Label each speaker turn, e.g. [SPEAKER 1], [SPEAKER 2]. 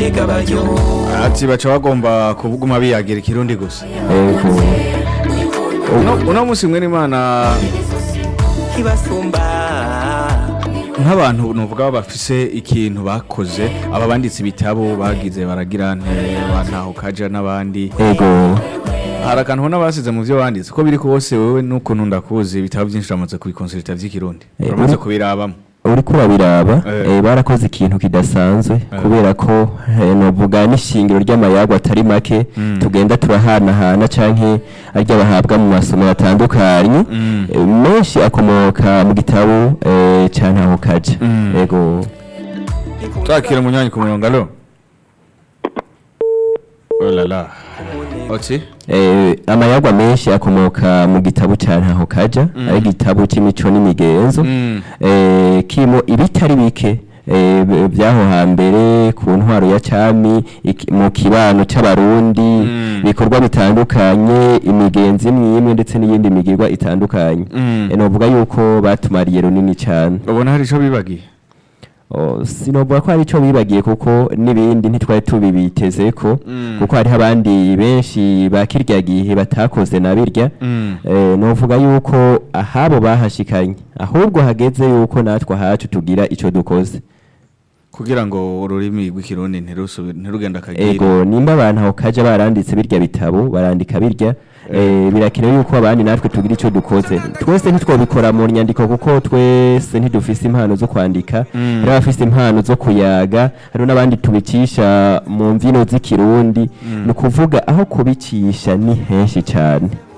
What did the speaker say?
[SPEAKER 1] mbega baryo
[SPEAKER 2] ati baca bagomba kuguma biyagira ikirundi gusa
[SPEAKER 3] ego
[SPEAKER 2] uno uno munsi mwe n'imana
[SPEAKER 1] kibasumba
[SPEAKER 2] nk'abantu nuvuga baba bafise ikintu bakoze aba banditse ibitabo bagize baragira nte bantaho kaja n'abandi
[SPEAKER 3] ego
[SPEAKER 2] hari akantu ubona basize mu byo banditse ko biri kose wowe n'ukuntu ndakuzi ibitabo byinshi uramaze kubikonsulta by'ikirundi
[SPEAKER 3] Eh,
[SPEAKER 2] uramaze
[SPEAKER 3] uri-
[SPEAKER 2] kubirabamo
[SPEAKER 3] uriko urabiraba
[SPEAKER 2] Eh.
[SPEAKER 3] eh, barakoze ikintu kidasanzwe
[SPEAKER 2] Eh.
[SPEAKER 3] kubera ko eh, novuga n'ishingiro ry'amayago atari make
[SPEAKER 2] Mm.
[SPEAKER 3] tugenda turahanahana canke arya bahabwa mu masomero atandukanye
[SPEAKER 2] Mm.
[SPEAKER 3] Eh, menshi akomoka mu gitabo eh, ca ntaho kaja
[SPEAKER 2] Mm.
[SPEAKER 3] ego
[SPEAKER 2] twakira umunywanyi ku murongo alo olala oti
[SPEAKER 3] Eh, amayagwa menshi akomoka mu gitabo ca ntaho kaja
[SPEAKER 2] Mm.
[SPEAKER 3] ari igitabo c'imico n'imigenzo
[SPEAKER 2] Mm.
[SPEAKER 3] eh, kirimo ibitari bike eh, b- vyaho hambere ku ntwaro ya cami iki- mu kibano c'abarundi
[SPEAKER 2] Mm.
[SPEAKER 3] bikorwa bitandukanye imigenzi imwe imwe ndetse n'iyindi migirwa itandukanye
[SPEAKER 2] Mm.
[SPEAKER 3] Eh, novuga yuko batumariye runini cane
[SPEAKER 2] ubona hari ico bibagiye
[SPEAKER 3] Oh, sinovuga ko hari ico bibagiye kuko n'ibindi ntitwari tubibitezeko
[SPEAKER 2] Mm.
[SPEAKER 3] kuko hariho abandi benshi ba kirya gihe batakoze na birya
[SPEAKER 2] Mm.
[SPEAKER 3] eh, novuga yuko ahabo bahashikanye ahubwo hageze yuko natwe ahacu tugira ico dukoze
[SPEAKER 2] kugira ngo ururimi rw'ikirundi ntirusubire ntirugenda akagira
[SPEAKER 3] ego nimba abantu aho kaja baranditse birya bitabo barandika birya eh, birakenewe yuko abandi natwe tugira ico dukoze twese ntitwobikora mu nyandiko kuko twese ntidufise impano zo kwandika
[SPEAKER 2] Mm.
[SPEAKER 3] hari abafise impano zo kuyaga hariho n'abandi tubicisha mu mvino z'ikirundi
[SPEAKER 2] Mm.
[SPEAKER 3] ni ukuvuga aho kubicisha ni henshi cane